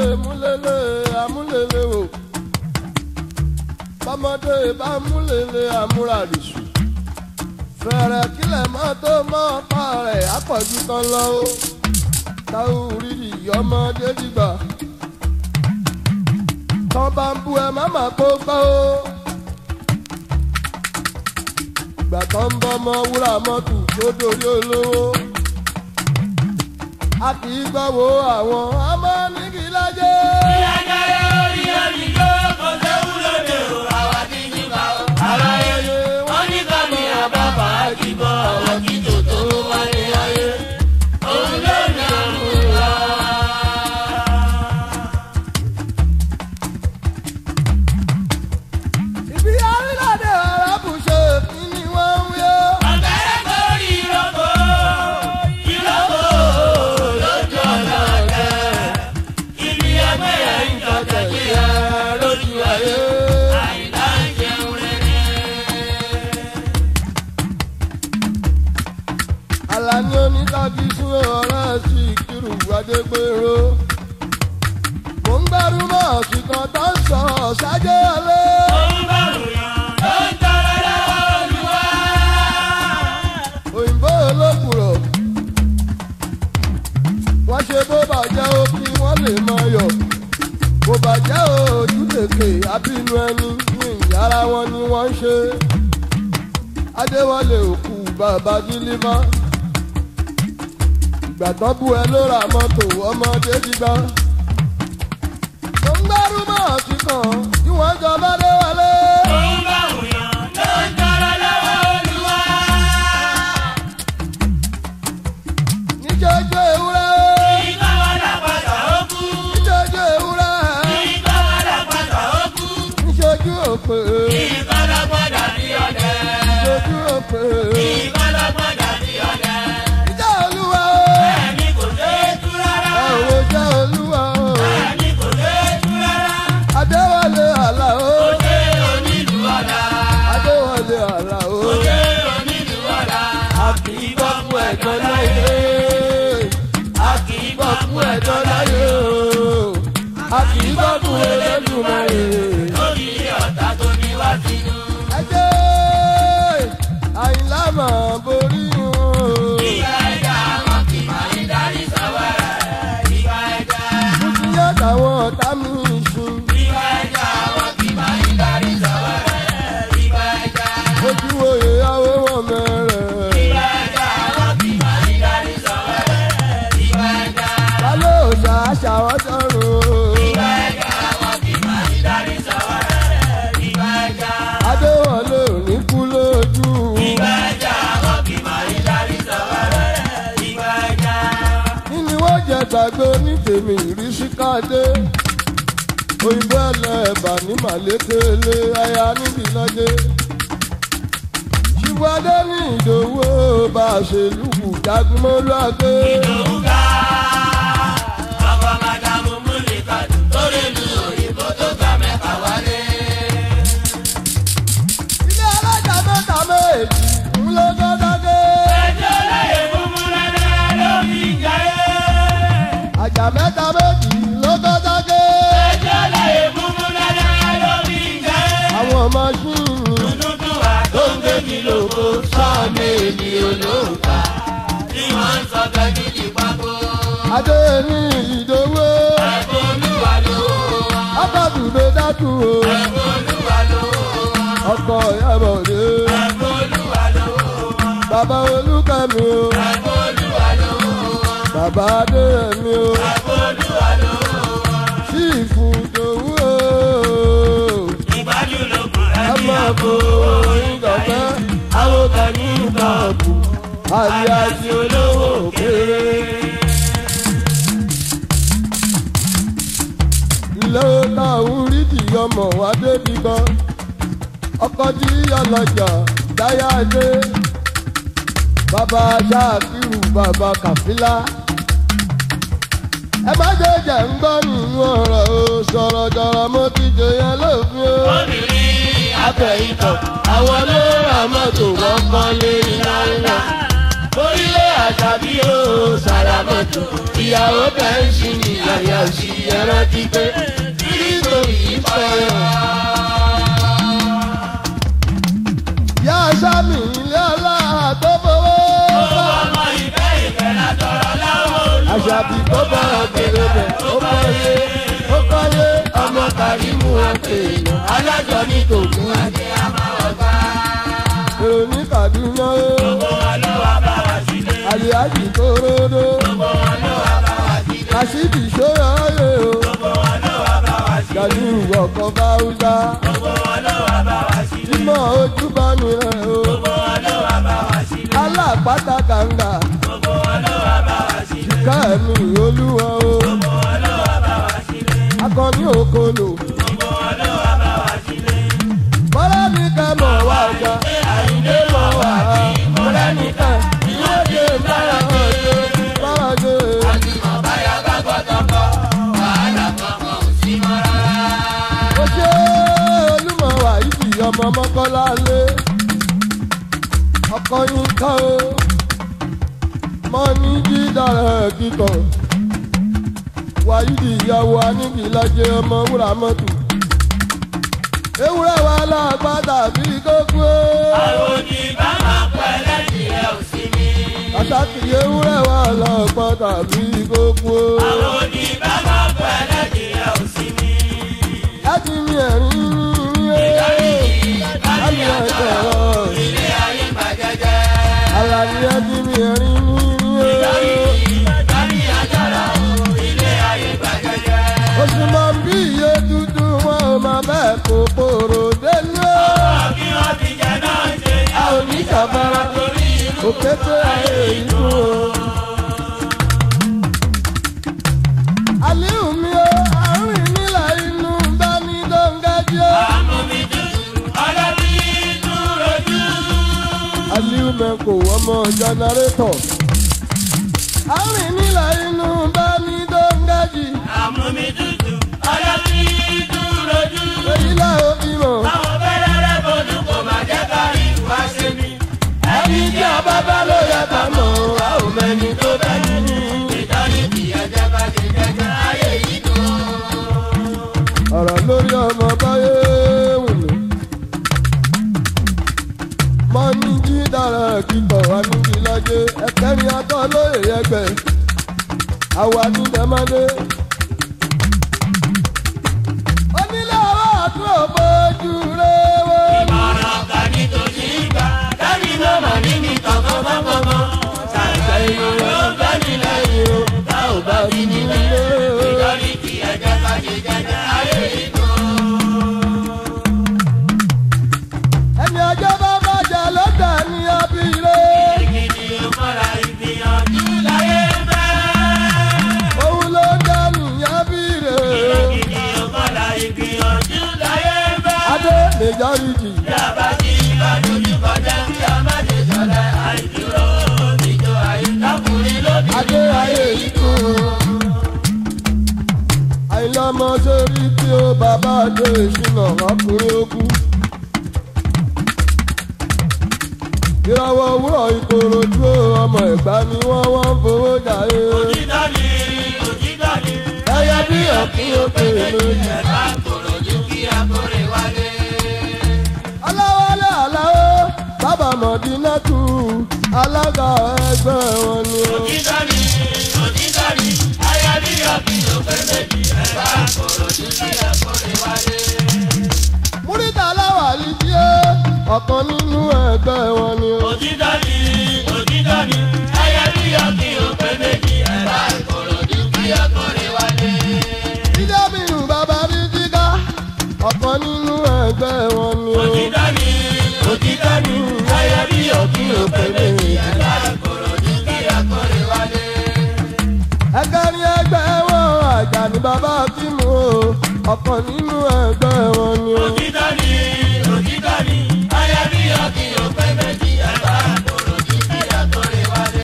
múlẹ̀lẹ̀ amúlẹ̀lẹ̀ o bọ́mọdé bá múlẹ̀lẹ̀ amúradìsù fẹ̀rẹ̀ kílẹ̀ mọ́ tó mọ́ pa rẹ̀ àpọ̀jù kan lọ o táwọn oríṣi ọmọdé dìgbà tán bá ń bú ẹ má má kó gbọ́ o ìgbà tán ń bọ́ ọmọ wúrà mọ́tò tó dorí olówó a kì í gbọ́ wo àwọn ọmọ nígi lájẹ́. ìyájọ́ lórí omi yóò kó séwu lóde o àwa ti ní bá o. aláyé wọ́n ní ká ní àbábà àjìbọ̀ àwọn kí tòótọ́ wá ní ayé. òun ló ní àrùn wa. ibi orílẹ̀-èdè arábùṣe kí ni wọ́n ń wí ó. ọ̀gẹ́rẹ́ kórì ìrókò ìrókò lójú ọ̀nà ọ̀gẹ́. ibi ẹgbẹ́ yẹn ń jọ tẹ̀lé ẹ lójú ayé. àìlá ń jẹun rere. Àlàní oníkàbí sún ọ̀rẹ́ sí ìkírù adégbèrò. Mò ń gbẹ́rú mọ́ ọ̀sìnkàn tó ń sọ ṣáájú ọlé. òun bá ròyìn ó ń tọrọ lọ́wọ́ olúwa. Òyìnbó olókùrọ̀. Wọ́n ṣe bó bàjẹ́ ó kí wọ́n lè mọ yọ̀. Bó bàjẹ́ ojú tètè abínú ẹni ní ìyára wọn ni wọ́n ń ṣe. Adéwọlé òkú bàbá dílífà. Ìgbà tán bú ẹ ló ra mọ́tò ọmọdé dìgbà. Mo ń gbẹ́rú mọ́ ọ̀sìnkàn tí wọ́n jọ bá dé wọlé. òun bá ròyìn ó ń tọrọ lọ́wọ́ olúwa. Níjọ́jọ́ ewúrẹ́. ìgbà wà lápàtà ó kú. Níjọ́jọ́ ewúrẹ́. ìgbà wà lápàtà ó kú. Níṣojú òpè. ìgbà lọ́gbọ́dà bí ọ̀dẹ. Níṣojú òpè. ìgbà lọ́gbọ́dà bí ọ̀dẹ. Ìjà olúwa o. ẹni kò dé tú rárá. Àwọn ìjà olúwa o. ẹni kò dé tú rárá. Adéwọlé àlà o. ó dé onílù ọ̀la. Adéwọlé àlà o. ó dé onílù ọ̀la. a kì í gbọ́ fún ẹ̀gbọ́n láyé. a kì í gbọ́ fún ẹ̀gbọ́n láyé o. A kì í gbọ́ fún Elédùmarè. lórí ọ̀tá tó ní wá sínú. Ẹ jẹ́ àyìnlá màá borí wọn. ìgbà ẹja wọn kì máa ń darí sọ́wọ́rẹ́. ìgbà ẹja. Mo ti yá táwọn ọ̀tá mi sùn. ìgbà ẹja wọn kì máa ń darí sọ́wọ́rẹ́. ìgbà ẹja. Ojú oyè awé wọn mẹ́rẹ̀. ìgbà ẹja wọn kì máa ń darí sọ́wọ́rẹ́. ìgbà ẹja. Ta ló ṣàṣà wọ́n sọ̀rọ̀? ìgbà ẹja wọn kì máa ń darí sọ́wọ́rẹ́. ìgbà ẹja. Adéwọlé ò ní kú lójú. ìgbà ẹja wọn kì máa ń darí sọ́wọ́rẹ́. ìgbà ẹja. Kí ni wọ́n jẹ gbàgbé ní tèmi ìrísí káde? Òyìnbó ẹlẹ́bà ní màlékélé aya níbi lọ́dẹ. Ṣùgbọ́dé ní ìdòwò bá a ṣe lùkù jagunmọ́lú àgbé. Ìdòwúgà ọkọ̀ màdàmú múlìkà tó lè lu òyìnbó tó gbà mẹ́fà wálé. Ilé alájà mẹ́ta méjì ń lọ gọ́dágé. ẹjọ́ láyé fúnfún rẹ̀ ló fi ń jayé. Àjà mẹ́ta méjì ló gọ́dágé. ẹjọ́ láyé fúnfún rẹ̀ ló fi ń jayé. Àwọn máṣíìnì dúdú wa tó ń gbé mi lóko sọ́ọ̀mì èmi olóòkà tí wọ́n ń sọ gẹ́gí di pákó. adé ní ìdòwò. ẹ̀kọ́ olúwa ló wà. Akọ̀dùdó dákú o. ẹ̀kọ́ olúwa ló wà. Ọkọ̀ ìyàbọ̀dé. ẹ̀kọ́ olúwa ló wà. Bàbá Olúkẹ́mi o. ẹ̀kọ́ olúwa ló wà. Bàbá Adéyẹmí o. ẹ̀kọ́ olúwa ló wà. Síìfù Ìdòwú o. ìgbájú ló kù Ẹ ẹ̀mí máa àbò bo orin gọ̀fẹ́. àwọn kan ní ìtọ́ọ̀bù Àyè àti olówó kéré. Ilé táwọn rí di ọmọ wa débi gan. Ọkọ̀ tí ọlọ́jà dáyà dé. Bàbá Ṣáàkìrù bàbá Kàfílà. Ẹ má jẹ́ jẹ́ ń gbọ́ nínú ọ̀rọ̀ o. Sọ̀rọ̀ jọ̀rọ̀ mo ti jòyè lófin o. obìnrin Abẹ́yìntàn àwọn ló ra mọ́tò wọ́n kọ́ lé ńláńlá. orílẹ̀ àṣàbí o sàràmọ́tò ìyàwó bẹ́ńsì ni àyà sí ẹran ti pé kírísítò yìí fọyọ̀. Yá sámi ilé ọlá tó fowó. owó ọmọ ìfẹ́ ìfẹ́ látọ̀rọ̀ láwọn olú. Àṣàbí tó bọ̀rọ̀ gbèrè bẹ̀ ó kọ́lé ó kọ́lé ọmọ kàrímù àpè alájọ ní tòkun àti àmàwọ̀gbá. èrò ní Kàdúná ó. gbogbo wọn ló wá bá wa sílé. Àlìájì tó ródó. gbogbo wọn ló wá bá wa sílé. Kàṣídì ṣóyọ̀ ọ̀yẹ́ o. gbogbo wọn ló wá bá wa sílé. Gàdú ọkọ̀ Báwúsá. gbogbo wọn ló wá bá wa sílé. Ìmọ̀ ojú bá mi rẹ̀ o. gbogbo wọn ló wá bá wa sílé. Alápàtà kàńgà. gbogbo wọn ló wá bá wa sílé. Kẹ́mi olúwa o. gbogbo wọn ló wá bá wa sílé. Akọni òkolo. gbogbo wọn ló wá bá wa sílé. Bọ́lá mi kẹ́ mọ̀ wá ọjà. ṣé àyíndé mọ̀ wá tí mo rẹ́nìkan ìwọ́de bára ọ̀dọ́. Bọ́lá ṣe. àtìmọ̀ báyà bá gbọ́dọ̀ kọ́ wàhálà kankan ò sí mọ́ rárá. Ó ṣe olúmọ̀ wà ìdí ọmọ mọ́kọ́lá lé. Ọkọ yín ká o. Mọ ní jídára kíkọ. Wàyídì ìyàwó anígbìlájẹ ọmọ wúrà mọ́tò. Ewúrẹ́ wa lágbádá bí kókó. àwọn òdì bá máa pẹ́ lẹ́yìn ẹ̀ ò sí mi. Àtàkì ewúrẹ́ wa lágbádá bí kókó. àwọn òdì bá máa pẹ́ lẹ́yìn ẹ̀ ò sí mi. Láti mi ẹ̀rín ní ìdarí ilé. yìí bá ní àjọyọ̀ ilé ayé bàjẹ́jẹ́. Àlàyé ẹbí mi ẹ̀rín ní ìdarí ilé. yìí bá ní àjọyọ̀ ilé ayé bàjẹ́jẹ́. Oṣù máa ń bí iye dúdú wọn ò máa bẹ́ẹ̀ kó pòrò délé. ọ̀rọ̀ kí wọ́n ti jẹ náà ṣe A ò ní kàbára torí ìlú òkété ayé ìlú o. Àlíù mi o, àárín nílà inú bá ní dóńgájí o. àmú mi dùn ọlọ́bí dúró jù. Àlíù mẹ́kò ọmọ jẹnẹrétọ̀. Àárín nílà inú bá ní dóńgájí. àmú mi dùn ọlọ́bí dúró jù. Èyí là ó bímọ. àwọn fẹ́lẹ́rẹ́ bọ́dún kò má jẹ́ ká rí wá ṣe mí. ẹni tí ọba bá ló yẹ ká mọ̀ a ò mẹ́ni tó bẹ́ nínú. ìtọ́ni kì í ẹjẹ́ bá ti jẹ́jẹ́ ayé yìí dùn. ọ̀rọ̀ lórí ọmọ báyé wù mí. mo ní jí dára kíkọ̀ wá níbi lájẹ́ ẹ̀kẹ́rin atọ́ lóye ẹgbẹ́ àwa ní dẹ́mọ́dé. onílé ọwọ́ àtún òbójú rẹwọ́. ìmọ̀ràn ọ̀gá ní tòṣì ìgbà dábì náà mà ní ní kankan mọ́kànmọ́. ṣàṣà ìlú ló ń bẹ́ mi lẹ́yìn o tá ò bá bí nílé. ìtọ́ni kì í ẹjẹ́ bá ti jẹ́jẹ́ ayé yìí dùn. ẹni ọjọ́ bá bàjẹ́ ló dà ní abiré. Ìkìdí òmọ́ra ìgbìyànjú láyé fẹ́. òun ló dà ní abiré. Ìkìdí òmọ́ra ìgbìyànjú láyé fẹ́. adé majority. Yàrá tí ìbàdójú kọjá kí a má ṣe sọ̀rọ̀ àìdúró òbíjọ àìdákùnrin lóbi. adé ayé ikú. àìlọ́mọ sórí tí ó bàbá dé ìṣúná ọkùnrin ogun. ìràwọ̀ òwúrọ̀ ìkòròdú ọmọ ẹ̀gbá ni wọ́n wọ́n ń fowó jàre. Òtítọ́ ni òtítọ́ ni. ẹyẹ bí ọ̀kín òkè lójú. Ẹ̀ka kòròjú kí akórè wálé. aláwálé aláwó bàbá mọ̀dínátù alága ẹgbẹ́ wọn ni ó. Òtítọ́ ni òtítọ́ ni. Ayé bí ọ̀kí òpè méjì. Ẹ̀ka kòròjú kí akórè wálé. múrítà aláwàlí tí ó ọ̀kan nínú ẹgbẹ́ wọn ni ó. òtítọ́ ni òtítọ́ ni ayé bí ọkì òpè méjì ẹ̀ka ìkòròdú kí ọkùnrin wálé. jíjẹ́ bínú bàbá bí jíká ọ̀kan nínú ẹgbẹ́ wọn ni ó. òtítọ́ ni òtítọ́ ni ayé bí ọkì òpè méjì ẹ̀ka ìkòròdú kí ọkùnrin wálé. ẹgbẹ́ ní ẹgbẹ́ wọn àjà ní bàbá kímù o ọ̀kan nínú